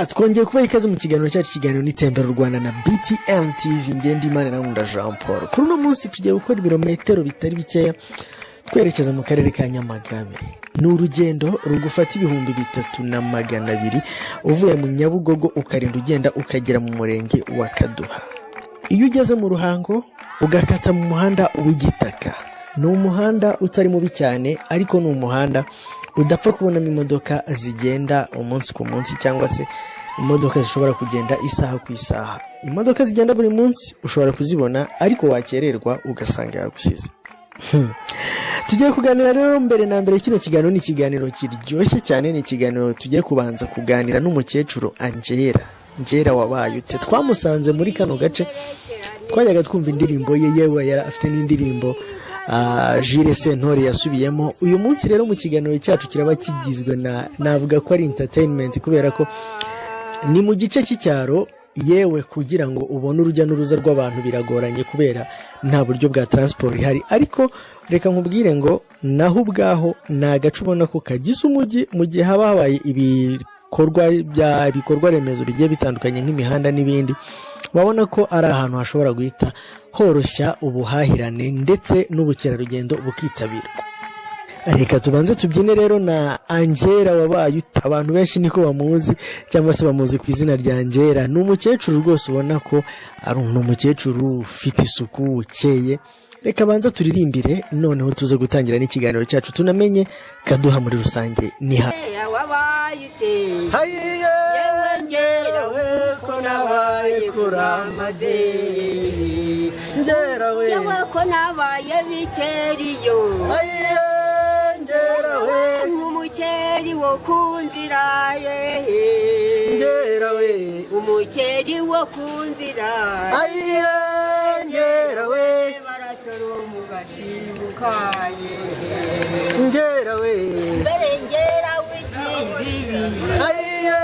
twongeye kubaha ikaze mu kiganiro cyacu ikiganiro n'itembera u rwanda na btm tv ngenda imana nkunda jean paul kuri uno munsi tugiye gukora ibirometero bitari bikeya twerekeza mu karere ka nyamagabe ni urugendo rugufata ibihumbi bitatu na magana abiri uvuye mu nyabugogo ukarinda ugenda ukagera mu murenge wa kaduha iyo ugeze mu ruhango ugakata mu muhanda w'igitaka ni umuhanda utari mubi cyane ariko ni umuhanda udapfa kubonamo imodoka zigenda umunsi ku munsi cyangwa se imodoka zishobora kugenda isaha ku isaha imodoka zigenda buri munsi ushobora kuzibona ariko wakererwa ugasanga yagusize Hmm. tugiye kuganira rero mbere na mbere kino kiganiro ni ikiganiro kiryoshye cyane ni ikiganiro tugiye kubanza kuganira n'umukecuru angera ngera wabaye ute twamusanze muri kano gace twajyaga twumva indirimbo ye yewe yari afite n'indirimbo ah, Jules sentore yasubiyemo uyu munsi rero mu kiganiro cyacu kiraba kigizwe na navuga ko ari entertainment kubera ko ni mu gice cy'icyaro yewe kugira ngo ubone urujya n'uruza rw'abantu biragoranye kubera nta buryo bwa taransiporo ihari ariko reka nkubwire ngo naho ubwaho ni agace ubona ko kagize umujyi mu gihe haba habaye ibikorwa bya ibikorwa remezo bigiye bitandukanye nk'imihanda n'ibindi urabona ko ari ahantu hashobora guhita horoshya ubuhahirane ndetse n'ubukerarugendo bukitabirwa reka tubanze tubyine rero na angera wabaye ute abantu benshi niko bamuzi cyangwa se bamuzi ku izina rya angera ni umukecuru rwose ubona ko ari ni umukecuru ufite isuku ukeye reka abanza turirimbire noneho tuze gutangira n'ikiganiro cyacu tunamenye kaduha muri rusange ni ha Ngera wabaye ute hayiye yewe ngerawe ko nabaye kuramaze ngerawe yewe ko nabaye bikeriyo hayiye ngerawe nk'umukeri wo ku nzira ye ngerawe umukeri wo ku nzira hayiye ngerawe barasoroma ugashibukaye ngerawe mbere ngera w'ikibibi hayiye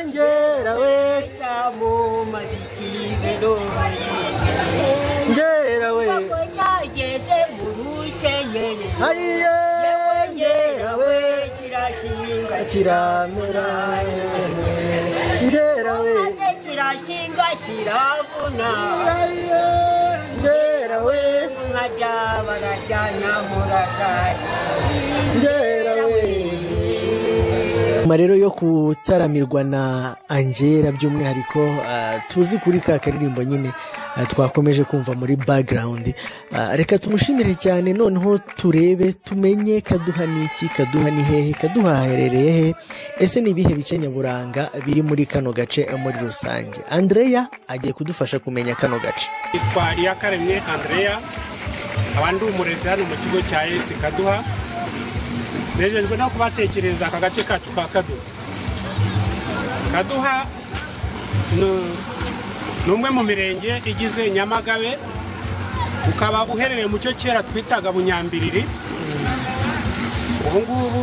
ngerawe cyamumaze ikibiroye ngerawe Ntabwo cyageze mu rukenyeri hayiye ngerawe Yewe kirashinga kiramera ngerawe maze kirashinga kiravuna hayiye ngerawe nkarya bararyanya murazari ngerawe nyuma rero yo gutaramirwa na angera by'umwihariko ah, tuzi kuri ka karirimbo nyine ah, twakomeje kumva muri background Ah, reka tumushimire cyane noneho turebe tumenye kaduha ni iki kaduha ni hehe kaduha haherereye hehe ese ni ibihe bice nyaburanga biri muri kano gace eh, muri rusange andreya agiye kudufasha kumenya kano gace nitwa iyakaremye andreya nkaba ndi umurezi hano mu kigo cya esi kaduha nejejwe no kubatekerereza aka gace kacu ka kaduha kaduha ni- ni umwe mu mirenge igize nyamagabe ukaba uherereye mu cyo kera twitaga bunyambiriri ubu ngubu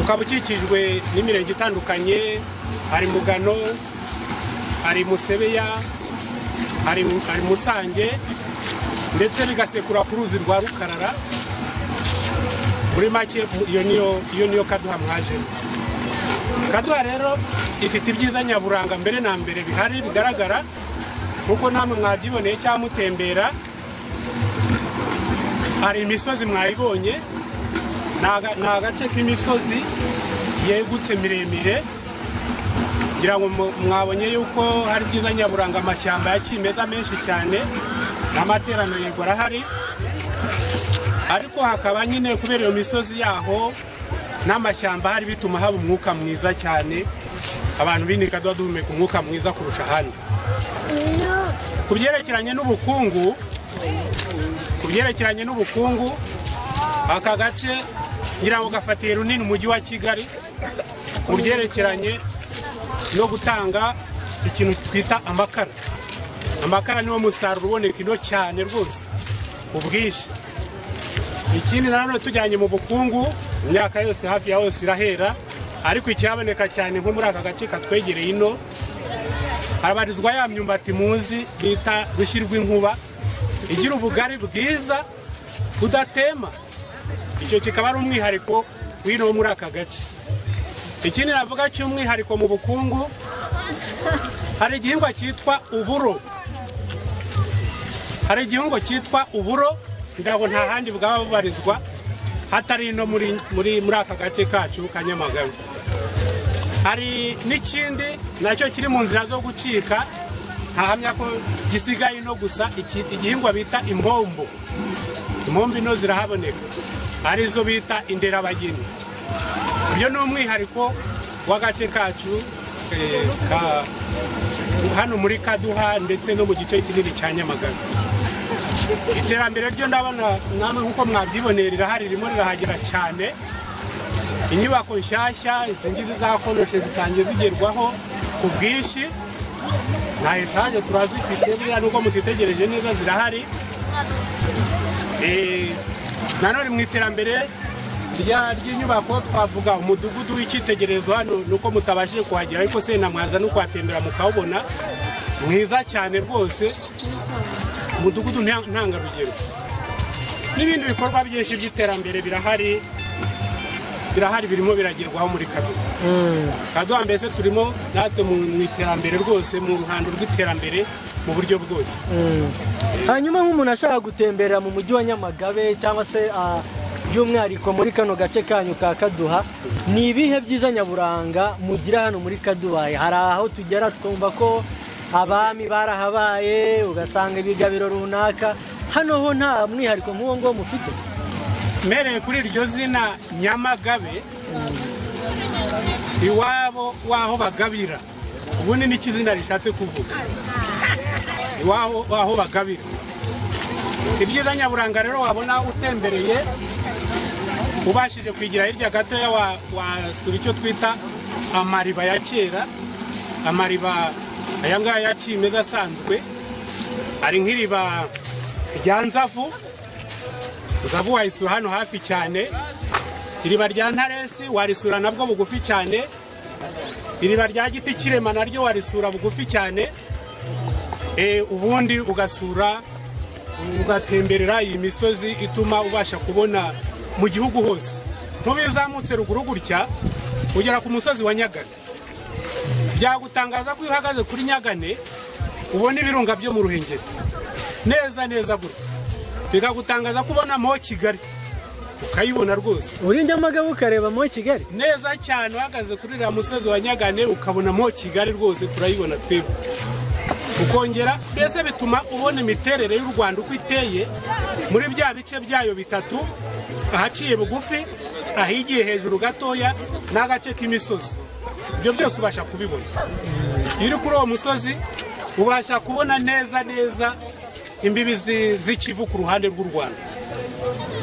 ukaba ukikijwe n'imirenge itandukanye hari mugano hari musebeya hari hari musange ndetse bigasekura ku ruzi rwa rukarara muri make iyo niyo iyo niyo kaduha mwajemo kaduha rero ifite ibyiza nyaburanga mbere na mbere bihari bigaragara kuko namwe mwabyiboneye cyangwa mutembera hari imisozi mwayibonye ni aga- ni agace k'imisozi yegutse miremire ngira ngo mu- mwabonye yuko hari byiza nyaburanga amashyamba ya kimeza menshi cyane n'amateraniro yego arahari ariko hakaba nyine kubera iyo misozi yaho n'amashyamba hari bituma haba umwuka mwiza cyane abantu binika duba duhumeka umwuka mwiza kurusha ahandi ku byerekeranye n'ubukungu ku byerekeranye n'ubukungu aka gace ngira ngo gafatiye runini umujyi wa kigali mu byerekeranye no gutanga ikintu twita amakara amakara niwo musaruro uboneka ino cyane rwose ubwinshi ikindi nanone tujyanye mu bukungu imyaka yose hafi ya hose irahera ariko ikihaboneka cyane nko muri aka gace katwegereye ino harabarizwa ya myumbati muzi bita rushyirwa inkuba igira ubugari bwiza budatema icyo kikaba ari umwihariko w'ino wo muri aka gace ikindi navuga cy'umwihariko mu bukungu hari igihingwa cyitwa uburo hari igihingwa cyitwa uburo ntabwo nta handi bwaba bubarizwa hatari no muri muri muri aka gace kacu ka nyamagabe hari n'ikindi nacyo kiri mu nzira zo gucika ntahamya ko gisigaye no gusa iki- igihingwa bita impombo impombo ino zirahaboneka arizo bita inderabageni ibyo ni umwihariko w'agace kacu eh, ka- hano muri kaduha ndetse no mu gice kinini cya nyamagabe iterambere ryo ndabona namwe nk'uko mwabyiboneye rirahari ririmo rirahagera cyane inyubako nshyashya izi ngizi zakonoshe zitangiye zigerwaho ku bwinshi na etaje turazifite buriya nubwo mutitegereje neza zirahari Eh, nanone mu iterambere rya- ry'inyubako twavuga umudugudu w'icyitegererezo hano nuko mutabashije kuhagera ariko se namwaza no kuhatembera mukawubona mwiza cyane rwose umudugudu nta- ntangarugero n'ibindi bikorwa byinshi by'iterambere birahari birahari birimo biragerwaho muri kaduha kaduha mbese turimo natwe mu mu iterambere rwose mu ruhando rw'iterambere mu buryo bwose hanyuma nk'umuntu ashaka gutemberera mu mujyi wa nyamagabe cyangwa se ah, by'umwihariko muri kano gace kanyu ka kaduha ni ibihe byiza nyaburanga mugira hano muri kaduha hari aho tugera twumva ko abami barahabaye ugasanga ibigabiro runaka hano ho nta mwihariko nk'uwo nguwo mufite mbereye kuri iryo zina nyamagabe iwabo w'aho bagabira ubundi n'iki zina rishatse kuvuga iwabo w'aho bagabira ibyiza nyaburanga rero wabona utembereye ubashije kwigira hirya gatoya wa- wasura icyo twita amariba ya kera amariba aya ngaya ya kimeza asanzwe ari nk'iriba rya nzavu uzavu wayisura hano hafi cyane iriba rya ntaresi warisura nabwo bugufi cyane iriba rya giti kirema naryo warisura bugufi cyane Eh, ubundi ugasura ugatemberera iyi misozi ituma ubasha kubona mu gihugu hose ntubizamutse ruguru gutya ugera ku musozi wa nyagana byagutangaza ko iyo uhagaze kuri nyagane ubona ibirunga byo mu ruhengeri neza neza gutya bikagutangaza ko ubonamo kigali ukayibona rwose uri nyamagabe ukareba mo kigali neza cyane uhagaze kuri uriya musozi wa nyagane ukabonamo kigali rwose turayibona twebwe ukongera mbese bituma ubona imiterere y'u rwanda uko iteye muri bya bice byayo bitatu ahaciye bugufi ahigiye hejuru gatoya n'agace k'imisozi ibyo byose ubasha kubibona iyo uri kuri uwo musozi ubasha kubona neza neza imbibi zi- z'ikivu ku ruhande rw'u rwanda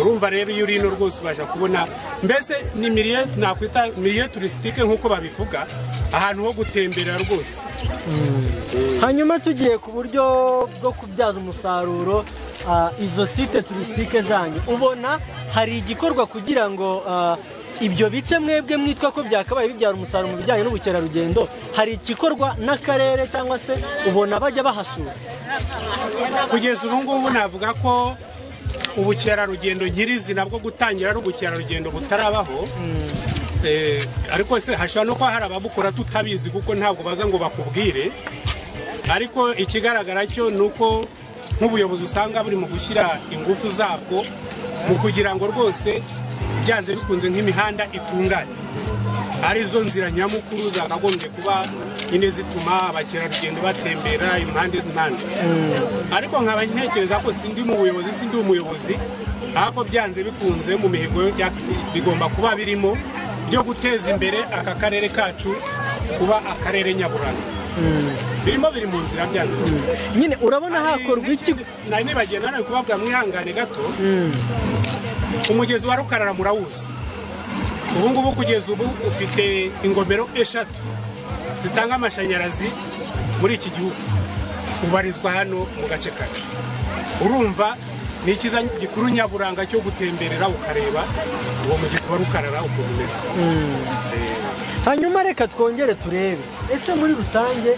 urumva rero iyo urino rwose ubasha kubona mbese ni miliye nakwita miliye turisitike nk'uko babivuga ahantu ho gutemberera rwose hanyuma tugiye ku buryo bwo kubyaza umusaruro ah, izo site turisitike zanyu ubona hari igikorwa kugira ngo ah, ibyo bice mwebwe mwitwa ko byakabaye bibyara umusaruro mu bijyanye n'ubukerarugendo hari igikorwa n'akarere cyangwa se ubona bajya bahasura kugeza ubu ngubu navuga ko ubukerarugendo nyirizina bwo gutangira ari ubukerarugendo butarabaho Eh, ariko se hashobora no kuba hari ababukora tutabizi kuko ntabwo baza ngo bakubwire ariko ikigaragara cyo ni uko nk'ubuyobozi usanga buri mu gushyira ingufu zabwo mu kugira ngo rwose byanze bikunze nk'imihanda itungane arizo nzira nyamukuru zakagombye kuba nyine zituma abakerarugendo batembera impande n'impande ariko nkaba ntekereza ko sindi mu buyobozi sindi umuyobozi ariko byanze bikunze mu mihigo ya- bigomba kuba birimo byo guteza imbere aka karere kacu kuba akarere nyaburanga birimo biri mu nzira byanze bikunze. nyine urabona hakorwa iki nari nibagiye nanone kubabwa mwihangane gato umugezi wa rukarara murawuzi ubu ngubu kugeza ubu ufite ingomero eshatu zitanga amashanyarazi muri iki gihugu ubarizwa hano mu gace kacu urumva ni icyiza gikuru nyaburanga cyo gutemberera ukareba uwo mugezi wa rukarara ukuntu umeze hanyuma reka twongere turebe ese muri rusange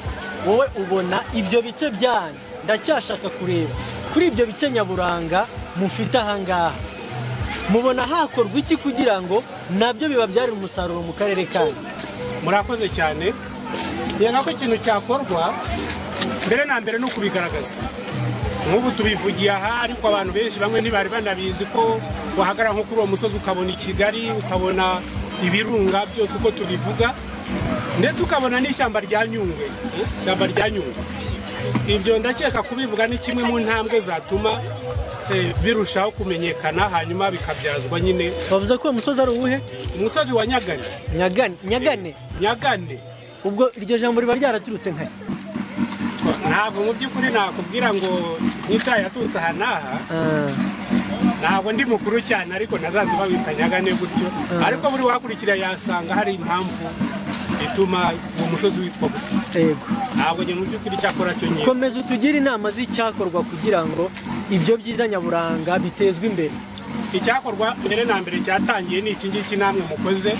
wowe ubona ibyo bice byanyu ndacyashaka kureba kuri ibyo bice nyaburanga mufite ahangaha mubona hakorwa iki kugira ngo nabyo bibabyarire umusaruro mu karere kanyu murakoze cyane reba ko ikintu cyakorwa mbere na mbere ni ukubigaragaza nk'ubu tubivugiye aha ariko abantu benshi bamwe ntibari banabizi ko wahagarara nko kuri uwo musozi ukabona i kigali ukabona ibirunga byose uko tubivuga ndetse ukabona n'ishyamba rya nyungwe ishyamba rya nyungwe ibyo ndakeka kubivuga ni kimwe mu ntambwe zatuma eh, birushaho kumenyekana hanyuma bikabyazwa nyine bavuze ko uwo musozi ari uwuhe umusozi wa nyagane nyagane nyagane nyagane ubwo iryo jambo riba ryaraturutse nka he? ntabwo mu by'ukuri nakubwira ngo nyita yaturutse aha n'aha Ah, ntabwo ndi mukuru cyane ariko nazanze babita nyagane gutyo ariko buri wakurikira yasanga hari impamvu ituma uwo musozi witwa gutyo yego ntabwo njye mu by'ukuri icyakora cyo nyine komeza utugire inama z'icyakorwa kugira ngo ibyo byiza nyaburanga bitezwe imbere icyakorwa mbere na mbere cyatangiye ni iki ngiki namwe mukoze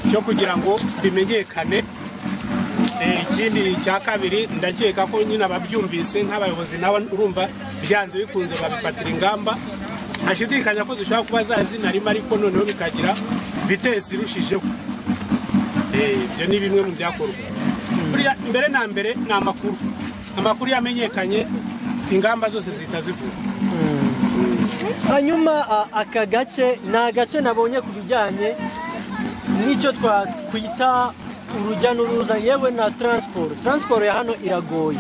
cyo kugira ngo bimenyekane Eh, ikindi cya kabiri ndakeka ko nyine ababyumvise nk'abayobozi nabo urumva byanze bikunze babifatira ingamba ntashidikanya ko zishobora kuba zazina rimwe ariko noneho bikagira vitesi irushijeho Eh, ibyo ni bimwe mu byakorwa Buriya mbere na mbere ni amakuru amakuru yamenyekanye ingamba zose zihita zivugwa hanyuma a- aka gace ni agace nabonye ku bijyanye n'icyo twakwita urujya n'uruza yewe na taransiporo taransiporo ya hano iragoye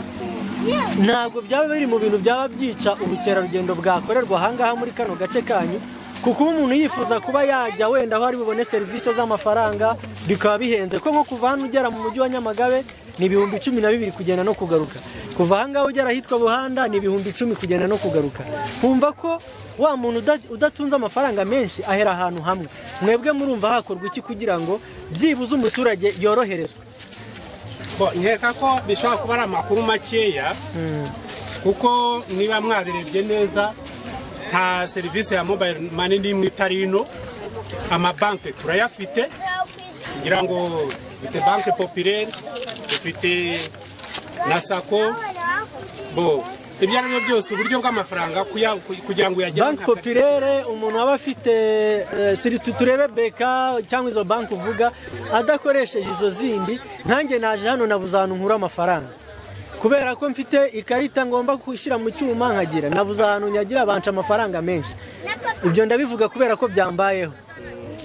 ntabwo byaba biri mu bintu byaba byica ubukerarugendo bwakorerwa ahangaha muri kano gace kanyu kuko uba umuntu yifuza kuba yajya wenda aho ari bubone serivisi z'amafaranga bikaba bihenze ko nko kuva hano ugera mu mujyi wa nyamagabe ni ibihumbi cumi na bibiri kugenda no kugaruka kuva ahangaha ugera ahitwa buhanda ni ibihumbi icumi kugenda no kugaruka kumva ko wa muntu uda- udatunze amafaranga menshi ahera ahantu hamwe mwebwe murumva hakorwa iki kugira ngo byibuze umuturage yoroherezwe Ko- nkeka ko bishobora kuba ari amakuru makeya kuko niba mwabirebye neza nta serivisi ya mobile money n'imwe itari ino amabanki turayafite ngira ngo dufite banki populaire dufite na sako bo ibyo ari byo byose uburyo bw'amafaranga kuya- ku- kugira ngo uyagere banki popirere umuntu aba afite eh, siritu turebe beka cyangwa izo banki uvuga adakoresheje izo zindi nkanjye naje hano nabuze ahantu nkura amafaranga kubera ko mfite ikarita ngomba gushyira mu cyuma nkagira nabuze ahantu nyagira banca amafaranga menshi ibyo ndabivuga kubera ko byambayeho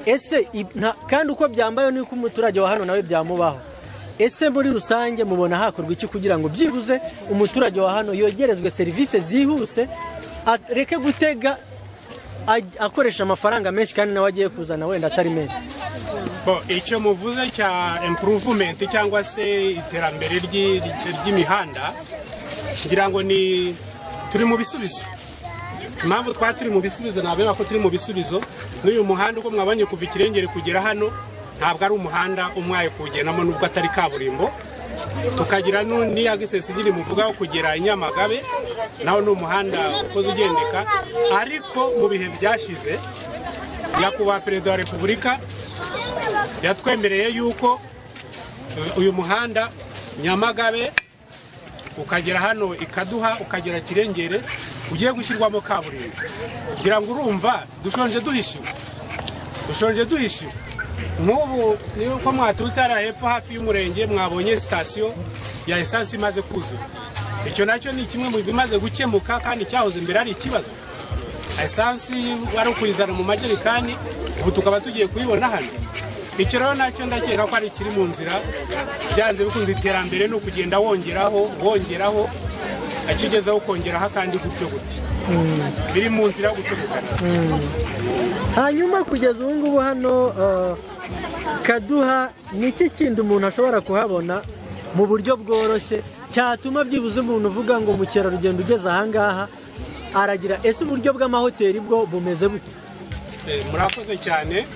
ese i- nta- kandi uko byambayeho ni uko umuturage wa hano nawe byamubaho ese muri rusange mubona hakorwa iki kugira ngo byibuze umuturage wa hano yogerezwe serivisi zihuse areke gutega aj- akoresha amafaranga menshi kandi nawe agiye kuzana wenda atari menshi Bo, icyo muvuze cya improvement cyangwa se iterambere ry'i- ry'imihanda ngira ngo ni turi mu bisubizo impamvu twaba turi mu bisubizo nabera ko turi mu bisubizo n'uyu muhanda uko mwabonye kuva ikirengere kugera hano ntabwo ari umuhanda umwaye kuwugendamo nubwo atari kaburimbo tukagira nu- n'iya gisesi nyine muvugaho kugera i nyamagabe nawo ni umuhanda ukoze ugendeka ariko mu bihe byashize nyakubahwa perezida wa repubulika yatwemereye yuko eh, uyu muhanda nyamagabe ukagera hano ikaduha ukagera kirengere ugiye gushyirwamo kaburimbo kugira ngo urumva dushonje duhishiwe dushonje duhishiwe nk'ubu niba uko mwaturutse hariya hepfo hafi y'umurenge mwabonye sitasiyo ya esansi imaze kuzura icyo nacyo ni kimwe mu bimaze gukemuka kandi cyahoze mbere ari ikibazo esansi wari ukuyizana mu majerikani ubu tukaba tugiye kuyibona hano icyo rero nacyo ndakeka ko ari ikiri mu nzira byanze bikunze iterambere ni ukugenda wongeraho wongeraho akigezeho ukongeraho akandi gutyo gutyo biri mu nzira yo gucukukana hanyuma kugeza ubu ngubu hano eh, kaduha ni iki kindi umuntu ashobora kuhabona mu buryo bworoshye cyatuma byibuze umuntu uvuga ngo mukerarugendo ugeze ahangaha aragira ese uburyo bw'amahoteli bwo bumeze bute Eh, murakoze cyane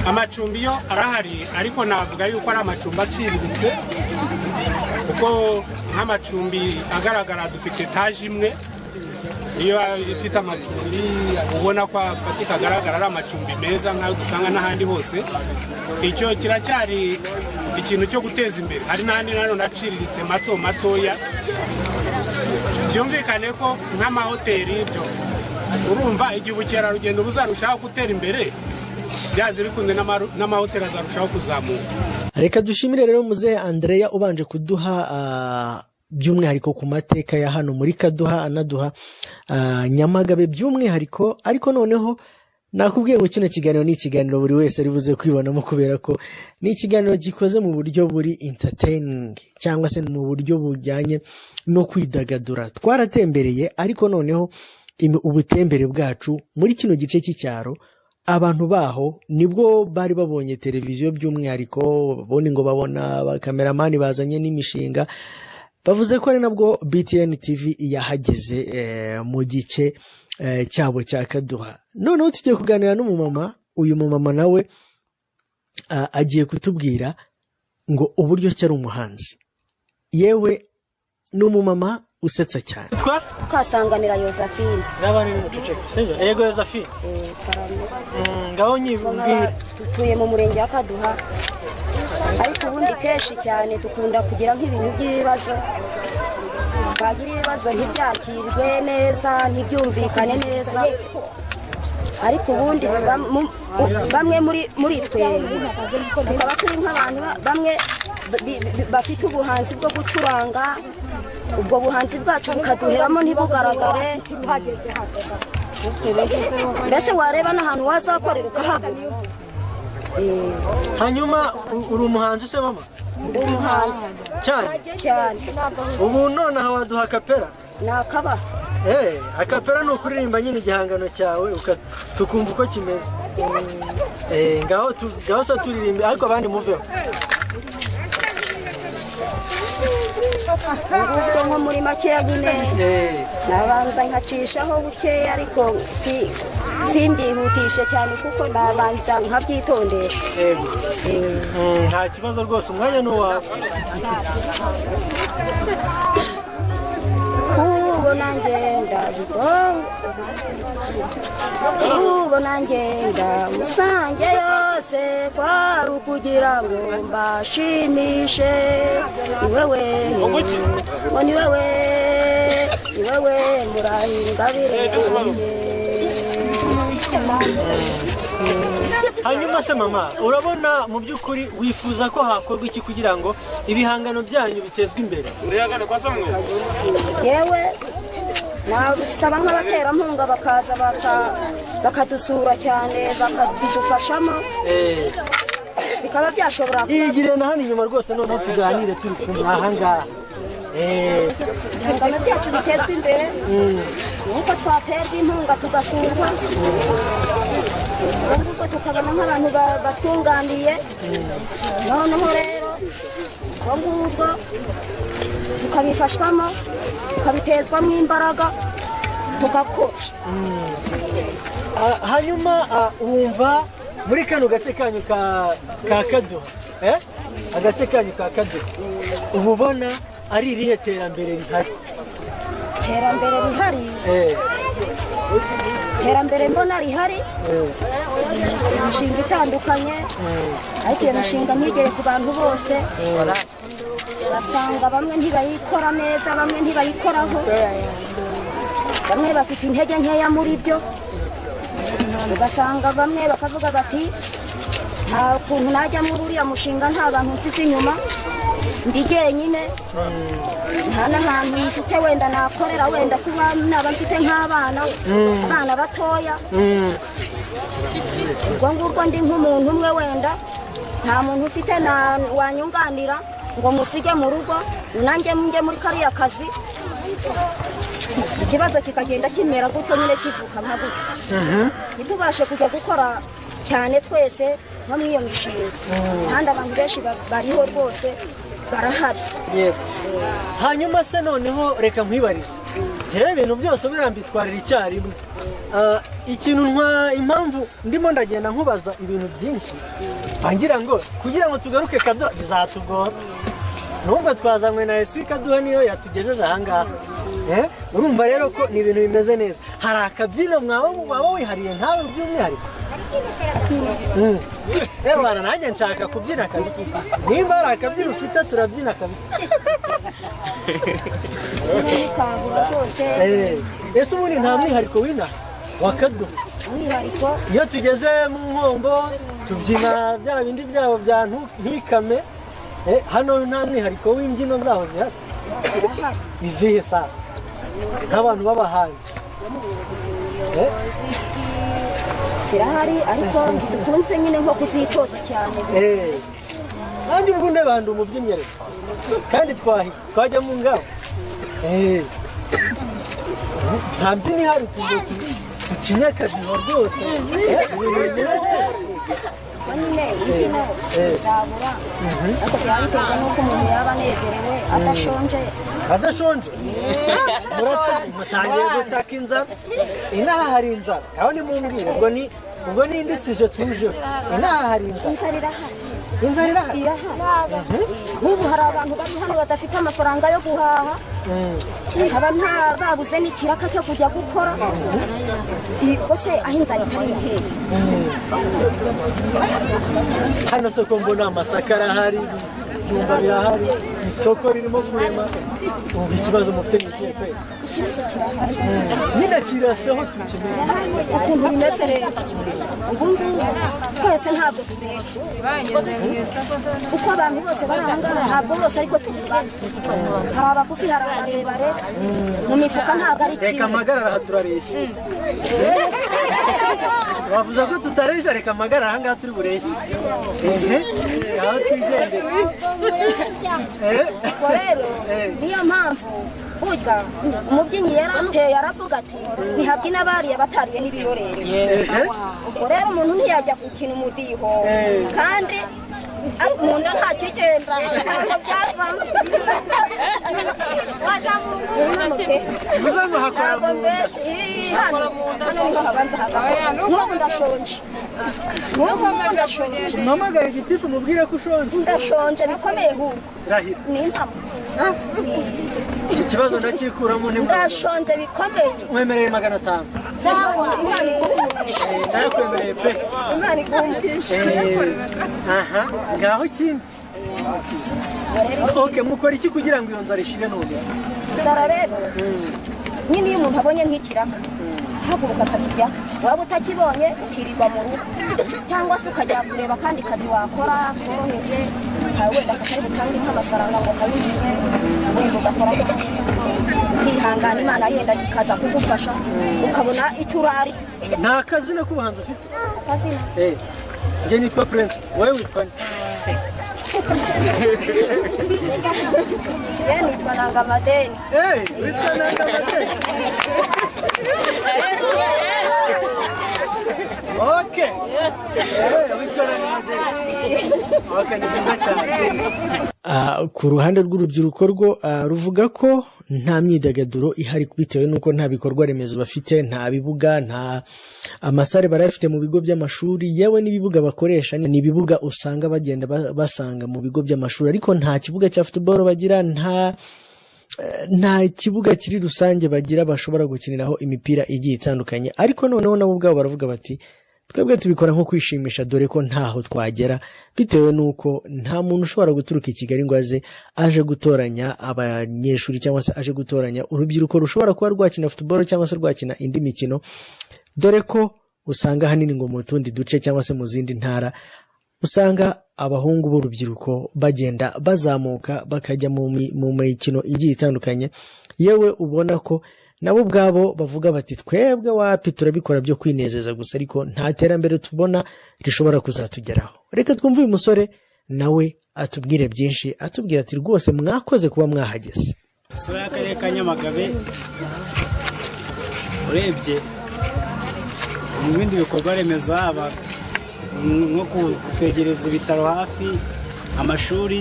amacumbi yo arahari ariko navuga yuko ari amacumbi aciriritse kuko nk'amacumbi agaragara dufite etaje imwe iyo ifite amacumbi ubona ko afatika agaragara ari amacumbi meza nk'ayo dusanga n'ahandi hose icyo kiracyari ikintu cyo guteza imbere hari n'ahandi nanone aciriritse mato matoya byumvikane ko nk'amahoteli byo urumva igihe ubukerarugendo buzarushaho gutera imbere byanze bikunze n'ama- n'amahoteli azarushaho kuzamuka reka dushimire rero muzehe andreya ubanje kuduha ah, by'umwihariko ku mateka ya hano muri kaduha anaduha ah, nyamagabe by'umwihariko ariko noneho nakubwiye ngo kino kiganiro ni ikiganiro buri wese ari buze kwibonamo kubera ko ni ikiganiro gikoze mu buryo buri entertaining cyangwa se mu buryo bujyanye no kwidagadura twaratembereye ariko noneho im- ubutembere bwacu muri kino gice cy'icyaro abantu baho nibwo bari babonye televiziyo by'umwihariko ubundi ngo babona abakameramani bazanye n'imishinga bavuze ko ari nabwo btn tv yahageze eh, mu gice eh, cyabo cya kaduha noneho tugiye kuganira n'umumama uyu mumama nawe ah, agiye kutubwira ngo uburyo ki ari umuhanzi yewe ni umumama usetsa cyane twa twasanganira yosephine n'abandi ni muceceke sibyo yego yosephine eh, Karamo. Mm, ngaho nyibwira dutuye mu murenge wa kaduha ariko ubundi kenshi cyane dukunda kugira nk'ibintu by'ibibazo twagira ibibazo ntibyakirwe neza ntibyumvikane neza ariko ubundi bam- mu- u- bamwe muri muri twe tukaba turi nk'abantu ba- bamwe bi- bi- bafite ubuhanzi bwo gucuranga ubwo buhanzi bwacu bukaduheramo ntibugaragare mbese wareba n'ahantu wazakorera ukahabura hanyuma u- uri umuhanzi se mama ndi umuhanzi cyane cyane ubu nonaha waduha akapera ni akabaha Eh, akapera ni ukuririmba nyine igihangano cyawe uka- tukumva uko kimeze Eh, ngaho tu- ngaho se turirimbe ariko abandi muveho ubwo nko muri makeya nyine Eh, nabanza nkacishaho bukeya ariko si- sindyihutishe cyane kuko nabanza nkabyitondesha yego Mm, nta kibazo rwose umwanya ni uwawe kubo nanjye ndabigo kubo nanjye ndamusange yose kwari ukugira ngo mbashimishe ni wewe ngo ni wewe ni wewe murahingabire hanyuma se mama urabona mu by'ukuri wifuza ko hakorwa iki kugira ngo ibihangano byanyu bitezwe imbere yewe nabisaba nk'abaterankunga bakaza baka- bakadusura cyane bakadufashamo Eh, bikaba byashobora kuba iyigire na hano inyuma rwose noneho tuganire turi kumwe ahangaha Eh, ibihangano byacu bitezwa imbere nk'uko twaterwa inkunga tugasurwa ahubwo tukabona nk'abantu ba- batunganiye noneho rero ubwo ngubwo tukabifashwamo tukabitezwamo imbaraga tugakora Ah, hanyuma ah, wumva muri kano gace kanyu ka ka kaduha eh? agace kanyu ka kaduha uba ubona ari irihe terambere rihari iterambere rihari Eh, iterambere mbona rihari imishinga itandukanye ariko iyo mishinga ntigere ku bantu bose urasanga bamwe ntibayikora neza bamwe ntibayikoraho bamwe bafite intege nkeya muri byo ugasanga bamwe bakavuga bati nta kuntu najya muri uriya mushinga nta bantu nsize inyuma ndi jyenyine nta n'ahantu mfite wenda nakorera wenda kuba naba mfite nk'abana abana batoya mm, ubwo ngubwo ndi nk'umuntu umwe wenda nta muntu ufite na- wanyunganira ngo musige mu rugo nanjye njye muri kariya kazi ikibazo kikagenda kimera gutyo nyine kivuka nka gutyo ntitubashe kujya gukora cyane twese nko muri iyo mishinga kandi abantu benshi ba- bariho rwose barahari yego hanyuma se noneho reka nkwibarize njyewe ibintu byose buriya mbitwarira icyarimwe Ah, ikintu ntwa impamvu ndimo ndagenda nkubaza ibintu byinshi ngira ngo kugira ngo tugaruke kaduha bizatugora nubwo twazanywe na esi kaduha niyo yatugejeje ahangaha Eh, urumva rero ko ni ibintu bimeze neza hari akabyino mwawe waba wihariye ntawe by'umwihariko Mm. Eh, bana nanjye nshaka kubyina kabisa nimba hari akabyino ufite turabyina kabisa ntikabura rwose Eh, ese ubundi nta mwihariko w'inaha wakaduha umwihariko iyo tugeze mu nkombo tubyina bya bindi byabo bya ntu- ntikame eh, hano nta mwihariko w'imbyino zaho zihari zirahari izihe sasa nk'abantu b'abahanzi Eh, zirahari ariko ntidukunze nyine nko kuzitoza cyane eh. nanjye ubwo ndabanda umubyinnyi rero kandi twahi twajya mu ngabo Eh. nta mbyino ihari tugiye tukinye akadiho rwose Eh, ibintu binyuranye. kuko nyine imbyino zabura ariko byaba biterwa n'uko umuntu yaba anezerewe adashonje adashonje murata- mutangiye gutaka inzara inaha hari inzara aho ni mumbwire ubwo ni ubwo ni indi sije tujeho inaha hari inzara inzara irahari inzara irahari irahari nk'ubu hari abantu bari hano badafite amafaranga yo guhaha nkaba nta babuze n'ikiraka cyo kujya gukora ubwo se aho inzara itari nk'iyi hano soko mbona amasaka arahari ibijumba birahari isoko ririmo kurema ubu ikibazo mufite ni ikihe pe ikibazo kirahari nyine kiraseho tukimenye irahari ukuntu bimeze rero ubu ngubu twese ntabwo tubeshye uko abantu bose bari aha ngaha ntabwo bose ariko tubibona hari abagufi hari abarebare mu mifuka ntabwo ari reka kimwe amagarara aha turaresha bavuze ko tutaresha reka amagarara aha ngaha turi bureshe ehe aho twigendera ehe ubwo rero niyo mpamvu burya umubyinnyi yarateye aravuga ati ntihabyina bariya batariye n'ibirorere ehe ubwo rero umuntu ntiyajya gukina umudiho Eh. kandi ari mu nda nta kigenda ntabwo byavamo Bivuze ngo hakora ntabwo mu nda. mbeshe Ih, hano hano niho habanza hagakora n'ubu ndashonje n'ubu n'ubu ndashonje mpamagare gitifu umubwire ko ushonje ndashonje bikomeye hubwo rahira ni impamo iki kibazo ndakikuramo ntimwemere ndashonje bikomeye mwemereye magana atanu imana iguhumure Eh, ndayakwemereye pe imana iguhumure Eh, aha ngaho ikindi ok mukora iki kugira ngo iyo nzara ishire none inzara rero nyine iyo umuntu abonye nk'ikiraka ahaguruka akakijya waba utakibonye ukirirwa mu rugo cyangwa se ukajya kureba akandi kazi wakora koroheje ntawe wenda katari butange nk'amafaranga ngo kayinjize wenda ugakora ukihangana imana yenda ikaza kugufasha ukabona icyo urari nta kazina k'ubuhanzi ufite akazina Eh, njye nitwa prince wowe witwa nde ye nitwa nanga amadeni Eh, witwa nangamate ok Eh, witwa nangamate ok ni byiza cyane Ah, ku ruhande rw'urubyiruko rwo ah, ruvuga ko nta myidagaduro ihari bitewe n'uko nta bikorwa remezo bafite nta bibuga nta amasare barayafite mu bigo by'amashuri yewe n'ibibuga bakoresha ni ibibuga usanga bagenda ba- basanga mu bigo by'amashuri ariko nta kibuga cya football bagira nta nta kibuga kiri rusange bagira bashobora gukiniraho imipira igiye itandukanye ariko noneho nabo ubwabo baravuga bati twebwe tubikora nko kwishimisha dore ko ntaho twagera bitewe n'uko nta muntu ushobora guturuka i kigali ngo aze aje gutoranya abanyeshuri cyangwa se aje gutoranya urubyiruko rushobora kuba rwakina futuboro cyangwa se rwakina indi mikino dore ko usanga ahanini ngo mu tundi duce cyangwa se mu zindi ntara usanga abahungu b'urubyiruko bagenda bazamuka bakajya mu mi- mu mikino igiye itandukanye yewe ubona ko nabo ubwabo bavuga bati twebwe wapi turabikora byo kwinezeza gusa ariko nta terambere tubona rishobora kuzatugeraho reka twumve uyu musore nawe atubwire byinshi atubwira ati rwose mwakoze kuba mwahageze isura y'akarere ka nyamagabe urebye mu bindi bikorwa remezo haba nko ku- kutwegereza ibitaro hafi amashuri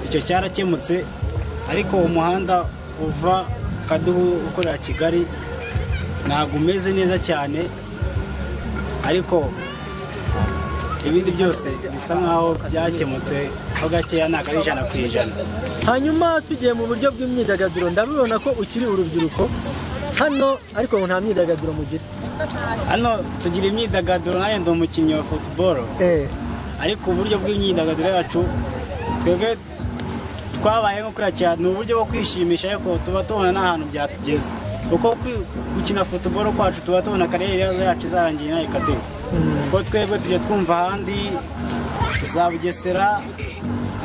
icyo cyarakemutse ariko umuhanda uva kaduhu ukorera kigali ntabwo umeze neza cyane ariko ibindi byose bisa nkaho byakemutse ho gakeya ntabwo ari ijana ku ijana hanyuma tugiye mu buryo bw'imyidagaduro ndabibona ko ukiri urubyiruko hano ariko ngo nta myidagaduro mugira hano tugira imyidagaduro nanjye ndi umukinnyi wa futuboro Eh, ariko uburyo bw'imyidagaduro yacu twebwe twabaye nko kuriya cyane ni uburyo bwo kwishimisha ariko tuba tubona n'ahantu byatugeze kuko kwi- gukina futuboro kwacu tuba tubona karere yacu izarangiye nayo ikaduha kuko twebwe tujya twumva ahandi za bugesera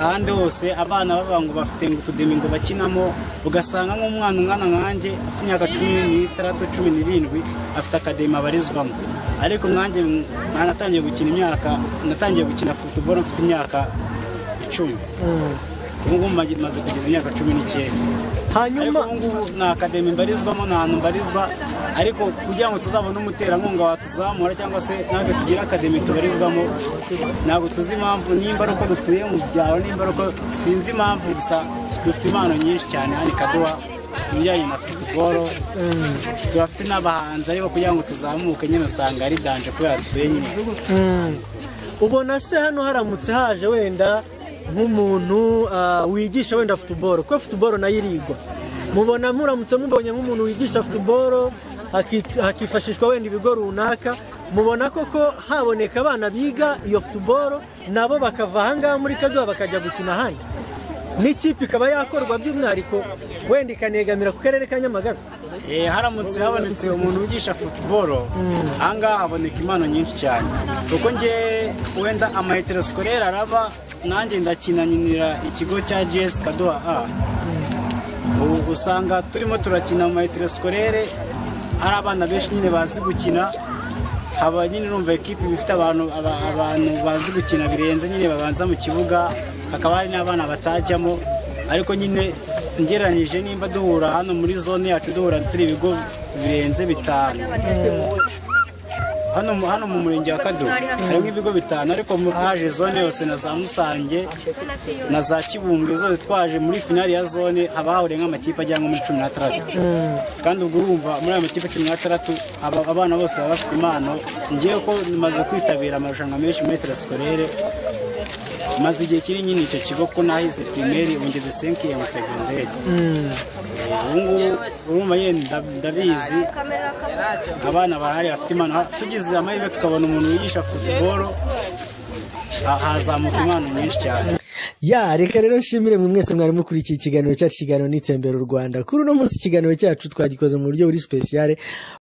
ahandi hose abana bavuga ngo bafite ngo utudemi ngo bakinamo ugasanga nk'umwana ungana nkanjye afite imyaka cumi n'itandatu cumi n'irindwi afite akademi abarizwamo ariko nkanjye natangiye gukina imyaka natangiye gukina futuboro mfite imyaka icumi ubu ngubu maze kugeza imyaka cumi n'icyenda hanyuma ariko ubu ngubu nta akademi mbarizwamo nta hantu mbarizwa ariko kugira ngo tuzabone umuterankunga watuzamura cyangwa se ntabwo tugire akademi tubarizwamo ntabwo tuzi impamvu nimba ari uko dutuye mu byaro nimba ari uko sinzi impamvu gusa dufite impano nyinshi cyane hano ikaduha ibijyanye na futuboro turafite n'abahanzi ariko kugira ngo tuzamuke nyine usanga ari danje kubera dutuye nyine ubona se hano haramutse haje wenda nk'umuntu ah, wigisha wenda futuboro kuko futuboro nayo irigwa mubona muramutse mubonye nk'umuntu wigisha futuboro haki- hakifashishwa wenda ibigo runaka mubona koko haboneka abana biga iyo futuboro nabo bakava ahangaha muri kaduha bakajya gukina ahandi n'ikipe ikaba yakorwa by'umwihariko wenda ikanegamira ku karere ka nyamagabe Eh, haramutse habonetse umuntu wigisha futuboro ahangaha haboneka impano nyinshi cyane kuko nge wenda amaheterosikorere araba nanjye ndakina nyinira ikigo cya gs kaduha a Ubu usanga turimo turakina mu maheterosikorere hari abana benshi nyine bazi gukina haba nyine numva ekipi bifite abantu aba- abantu bazi gukina birenze nyine babanza mu kibuga hakaba hari n'abana batajyamo ariko nyine ngereranyije nimba duhura hano muri zone yacu duhura turi ibigo birenze bitanu hano hano mu murenge wa kaduha harimo ibigo bitanu ariko mu- haje zone yose na za musange na za kibumbwe zose twaje muri finali ya zone haba hahuriye nk'amakipe agera nko muri cumi n'atandatu kandi ubwo urumva muri ayo makipe cumi n'atandatu aba- abana bose baba bafite impano ngewe ko maze kwitabira amarushanwa menshi muri teresikorere maze igihe kiri nyine icyo kigo ko nahize pirimeri ubu ngeze senkiyemu segonderi ubu ngubu urumva yenda ndab- ndabizi abana bahari bafite impano Ha- tugize amahirwe tukabona umuntu wigisha futuboro ha- hazamuka impano nyinshi cyane ya reka rero nshimire mwe mwese mwari mukurikiye ikiganiro cyacu ikiganiro n'itembera u rwanda kuri uno munsi ikiganiro cyacu twagikoze mu buryo buri sipesiyare